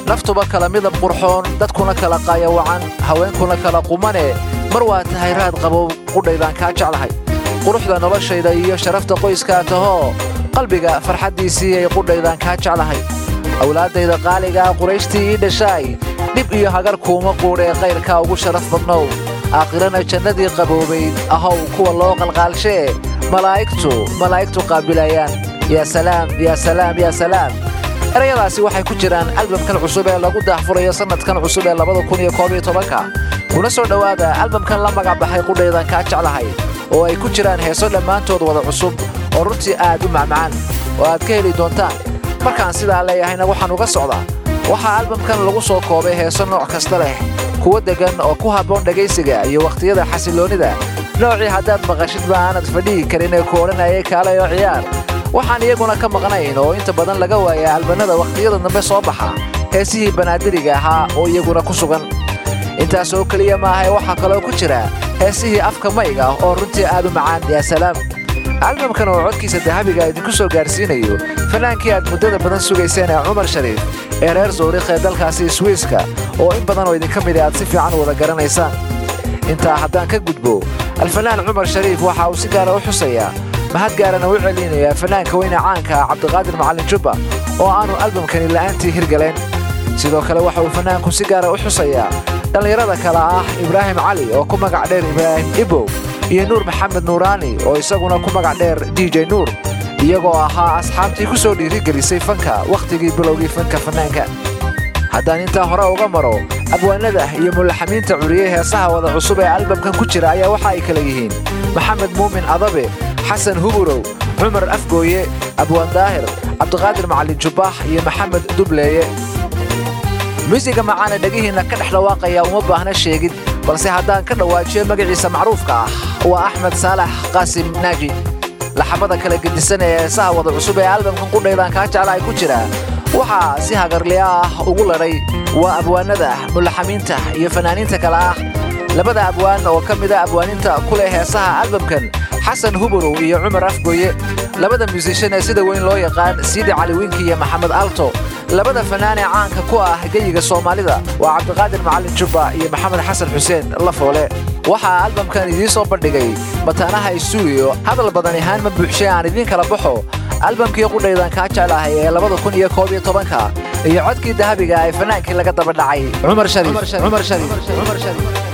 naftuba kala midab qurxoon dadkuna kala qaayawacan haweenkuna kala qumane mar waa tahay raad qabow qudhaydaan kaa jeclahay quruxda noloshayda iyo sharafta qoyskaa tahoo qalbiga farxaddiisii ay qudhaydaan kaa jeclahay awlaaddayda qaaligaa qurayshtii ii dhashaay dhib iyo hagar kuuma quudhee qayrkaa ugu sharaf badnow aakhirana jannadii qaboobayd ahow kuwa loo qalqaalshee malaa'igtu malaa'igtu qaabilayaan yaa salaam yaa salaam yaa salaam erayadaasi waxay ku jiraan albamkan cusub ee lagu daahfurayo sannadkan cusub ee labada kun iyo koob iyo tobanka kuna soo dhowaada albamkan la magac baxay qudhaydan kaa jeclahay oo ay ku jiraan heeso dhammaantood wada cusub oo runtii aad u macmacaan oo aad ka heli doontaan markaan sidaa leeyahayna waxaan uga socdaa waxaa albamkan lagu soo koobay heeso nooc kasta leh kuwa deggan oo ku habboon dhegaysiga iyo wakhtiyada xasilloonnida noocii haddaad maqashidba aanad fadhihi karin ee ku odhanayay kaalay oo ciyaar waxaan iyaguna ka maqnayn oo inta badan laga waaya albannada wakhtiyada dambe soo baxa heesihii banaadiriga ahaa oo iyaguna ku sugan intaas oo keliya maahae waxaa kaloo ku jira heesihii afka mayga oo runtii aad u macaan yaa salaam albamkan oo codkiisa dahabiga idinku soo gaarsiinayo fanaankii aad muddada badan sugayseen ee cumar shariif ee reer sawrikh ee dalkaasi swiiska oo in badan oo idinka mid aad si fiican wada garanaysaan intaa haddaan ka gudbo alfanaan cumar shariif waxa uu si gaara u xusayaa mahad gaarana u celinayaa fanaanka weyne caanka cabdiqaadir macallin jubba oo aanu albamkani la'aantii hirgaleen sidoo kale waxa uu fanaanku si gaara u xusayaa dhallinyarada kale ah ibraahim cali oo ku magac dheer ibraahim ibow iyo nuur maxamed nuuraani oo isaguna ku magac dheer d j nuur iyagoo ahaa asxaabtii ku soo dhiirigelisay fanka wakhtigii bilowgii fanka fannaanka haddaan intaa hore uga maro abwaanada iyo mulaxamiinta curiyey heesaha wada cusub ee albamkan ku jira ayaa waxa ay kala yihiin maxamed muumin adabe xasan huburow cumar afgooye abwaan daahir cabdiqaadir macallin jubbaax iyo maxamed dubleeye muusiga macaana dhegihiinna ka dhex dhawaaqaya uma baahna sheegid balse haddaan ka dhawaajiyo magaciisa macruufka ah waa axmed saalax qaasim naaji laxamada kala gedisan ee heesaha wada cusub ee albamkan qudhaydaan kaa jeclahay ku jira waxaa si hagarliya ah ugu ladhay waa abwaanada mulaxamiinta iyo fanaaniinta kale ah labada abwaan oo ka mida abwaaninta ku leh heesaha albamkan xasan huburow iyo cumar afgooye labada muusishan ee sida weyn loo yaqaan siidi caliwiinki iyo maxamed alto labada fanaan ee caanka ku ah geyiga soomaalida waa cabdiqaadir macallin jubba iyo maxamed xasan xuseen lafoole waxaa albamkan idiin soo bandhigay mataanaha stuudiyo hadal badan ahaan ma buuxshay aan idiin kala baxo albamkii qudhaydan kaa jeclahay ee labada kun iyo koob iyo tobanka iyo codkii dahabiga ee fanaankii laga daba dhacay cumar shariif